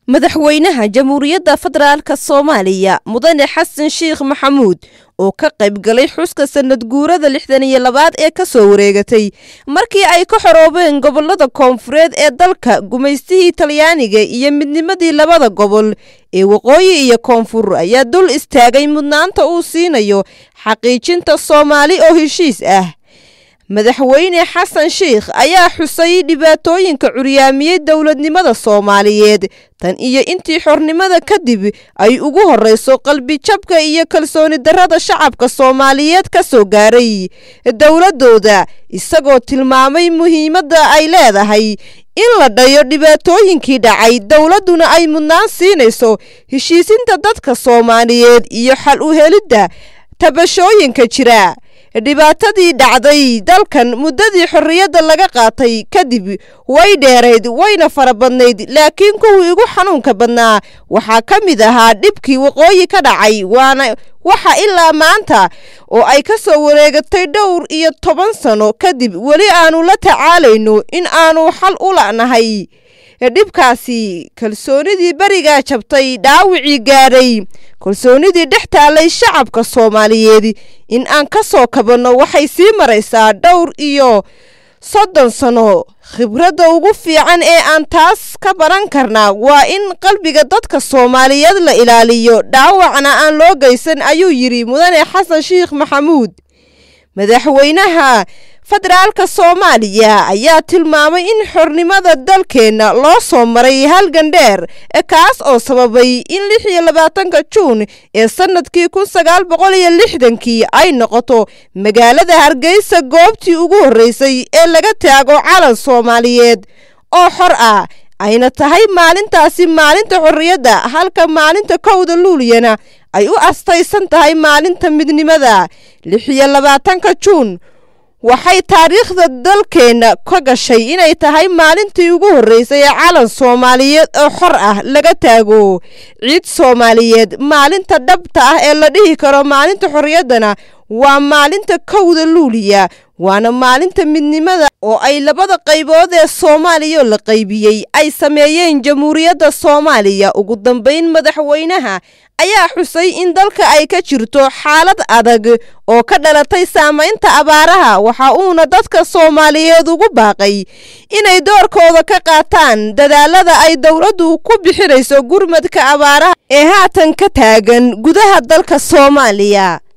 madaxweynaha jamhuuriyadda federaalk soomaaliya mudane xasan sheikh maxamuud oo ka qayb galay xuska sanad guurada lixdan iyo labaad ee ka soo wareegatay markii ay ka xoroobeen gobolada koonfureed ee dalka gumaystihii talyaaniga iyo midnimadii labada gobol ee waqooyi iyo koonfur ayaa dul istaagay mudnaanta uu siinayo xaqiijinta soomaali oo heshiis ah madaxweyne xasan sheikh ayaa xusay dhibaatooyinka curyaamiyey dowladnimada soomaaliyeed tan iyo intii xornimada kadib ay ugu horreyso qalbijabka iyo kalsooni darrada shacabka soomaaliyeed ka soo gaaray dowladdooda isagoo tilmaamay muhiimadda ay leedahay in la dhayo dhibaatooyinkii dhacay dowladduna ay mudnaan siinayso heshiisinta dadka soomaaliyeed iyo xal u helidda tabashooyinka jira dhibaatadii dhacday dalkan muddadii xorriyadda laga qaatay kadib way dheerayd wayna fara badnayd laakiin kuwii ugu xanuunka badnaa waxaa ka mid ahaa dhibkii waqooyi ka dhacay waana waxa ilaa maanta oo ay ka soo wareegatay dhowr iyo toban sano kadib weli aanu la tacaalayno in aanu xal u la'nahay dhibkaasi kalsoonidii berigaa jabtay dhaawicii gaadhay kalsoonidii dhex taalay shacabka soomaaliyeed in aan ka soo kabanno waxay sii maraysaa dhowr iyo soddon sano khibradda ugu fiican ee aan taas ka baran karnaa waa in qalbiga dadka soomaaliyeed la ilaaliyo dhaawacna aan loo geysan ayuu yidhi mudane xasan sheikh maxamuud madaxweynaha federaalka soomaaliya ayaa tilmaamay in xornimada dalkeenna loo soo maray halgan dheer kaas oo sababay in lix iyo labaatanka juun ee sanadkii kun sagaal boqol iyo lixdankii ay noqoto magaalada hargeysa goobtii ugu horreysay ee laga taago calan soomaaliyeed oo xor ah ayna tahay maalintaasi maalinta xorriyadda halka maalinta kowda luuliyana ay u astaysan tahay maalinta midnimada lix iyo labaatanka juun waxay taariikhda dalkeenna ka gashay inay tahay maalintii ugu horreysay ee calan soomaaliyeed oo xor ah laga taago ciid soomaaliyeed maalinta dhabta ah ee la dhihi karo maalinta xorriyaddana waa maalinta kowda luuliya waana maalinta midnimada oo ay labada qaybood ee soomaaliya la qaybiyey ay sameeyeen jamhuuriyadda soomaaliya ugu dambayn madaxweynaha ayaa xusay in dalka ay ka jirto xaalad adag oo ka dhalatay saamaynta abaaraha waxa uuna dadka soomaaliyeed ugu baaqay inay doorkooda ka qaataan dadaalada ay dowladdu ku bixinayso gurmadka abaaraha ee haatan ka taagan gudaha dalka soomaaliya